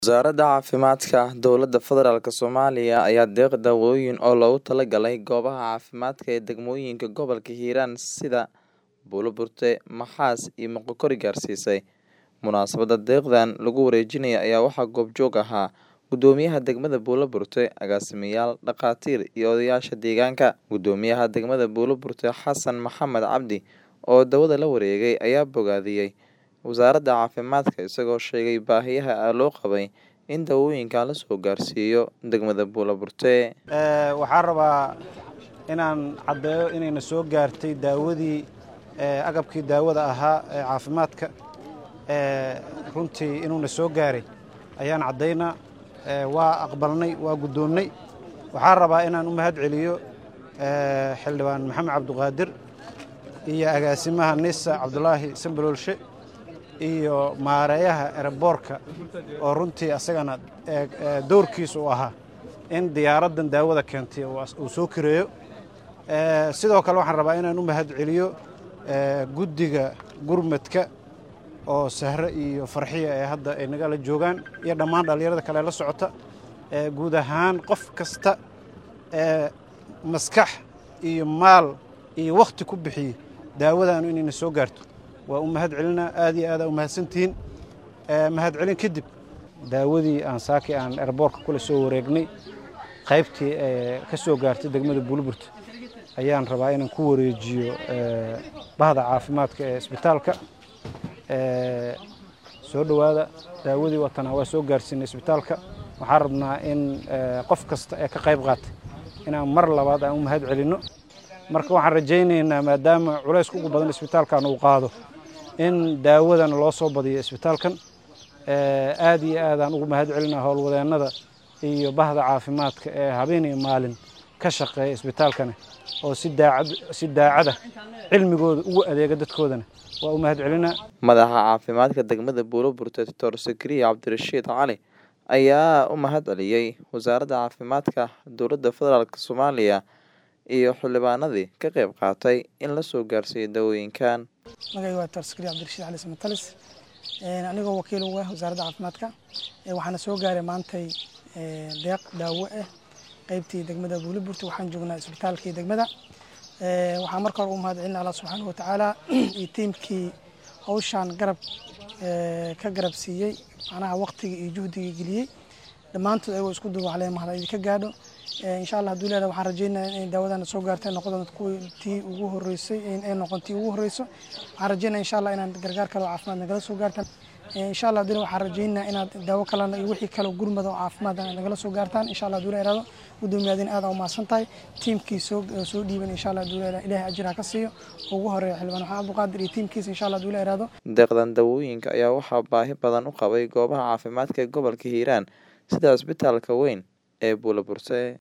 Wasaaradda Caafimaadka Dowladda Federaalk Soomaaliya ayaa deeq daawooyin oo loogu talagalay goobaha caafimaadka ee degmooyinka gobolka Hiiraan sida Buuloburte, Maxaas iyo Moqokori gaarsiisay. Munaasabadda deeqdan lagu wareejinayo ayaa waxaa goobjoog ahaa Gudoomiyaha degmada Buuloburte, agaasimayaal, dhakhaatiir iyo odayaasha deegaanka. Gudoomiyaha degmada Buuloburte Xasan Maxamed Cabdi oo daawada la wareegay ayaa bogaadiyay wasaaradda caafimaadka isagoo sheegay baahiyaha loo qabay in daawooyinkan la soo gaarsiiyo degmada Buuloburte. waxaan rabaa inaan caddeeyo inayna soo gaartay daawadii agabkii daawada ahaa ee caafimaadka runtii inuuna soo gaaray ayaan caddaynaa waa aqbalnay waa guddoonnay waxaan rabaa inaan u mahad celiyo xildhibaan maxamed cabdiqaadir iyo agaasimaha nisa cabdulaahi sambaloolshe iyo maareeyaha ereboorka oo runtii asagana dowrkiisa u ahaa in diyaaraddan daawada keentay uu soo kireeyo sidoo kale waxaan rabaa inaan u mahad celiyo guddiga gurmadka oo sahre iyo farxiya ee hadda ay nagala joogaan iyo dhammaan dhallinyarada kale la socota guud ahaan qof kasta ee maskax iyo maal iyo wakhti ku bixiyey daawadaanu inayna soo gaarto waa u mahad celinaa aad iyo aada u mahadsantihiin mahad celin kadib daawadii aan saaki aan erboorka kula soo wareegnay qaybtii ka soo gaartay degmada buuliburta ayaan rabaa inaan ku wareejiyo bahda caafimaadka ee isbitaalka soo dhowaada daawadii watanaa waa soo gaarsiinay isbitaalka waxaan rabnaa in qof kasta ee ka qayb qaatay inaan mar labaad aan u mahad celinno marka waxaan rajaynaynaa maadaama culayska ugu badan isbitaalkan uu qaado in daawadana loo soo badiyo isbitaalkan aad iyo aadaan ugu mahad celinaa howlwadeennada iyo bahda caafimaadka ee habeen iyo maalin ka shaqeeya isbitaalkani oo si daacada cilmigooda ugu adeega dadkoodana waa u mahad celinaa Madaxa caafimaadka degmada Buuloburte Dr. Sakariya Cabdirashiid Cali ayaa u mahad celiyay wasaaradda caafimaadka dowladda federaalk Soomaaliya iyo xildhibaanadii ka qayb qaatay in la soo gaarsiiyo daawooyinkan. magayga waa Dr. Sakariya Cabdirashiid Cali Samatalis anigoo wakiil uga ah wasaaradda caafimaadka waxaana soo gaaray maantay deeq daawo ah qaybtii degmada Buuloburte waxaan joognaa isbitaalkii degmada waxaan marka hore u mahad celinaa Allah subxaanahu wa tacaala iyo tiimkii hawshaan garab ka garab siiyey macnaha waqtiga iyo juhdiga geliyey dhammaantood ayagoo isku duuba calee mahad idinka gaadho insha allah hadduu leedahay waxaan rajaynayaa inay daawadana soo gaartay noqon doonto kuwii tii ugu horreysay ay noqon tii ugu horreyso waxaan rajaynaya insha allah inaad gargaar kale oo caafimaad nagala soo gaartaan insha allah hadduu waxaan rajaynayaa inaad daawo kalena iyo wixii kale gurmada oo caafimaad nagala soo gaartaan insha allah hadduu leedahay gudoomiyaadin aad u mahadsan tahay tiimkii soo soo dhiiban insha allah hadduu leedahay ilaahay ajir ha ka siiyo ugu horeeya xildhibaan maxamed abduqaadir iyo tiimkiisa insha allah hadduu leedahay Deeqdan daawooyinka ayaa waxaa baahi badan u qabay goobaha caafimaadka ee gobolka Hiiraan sida isbitaalka weyn ee Buuloburte.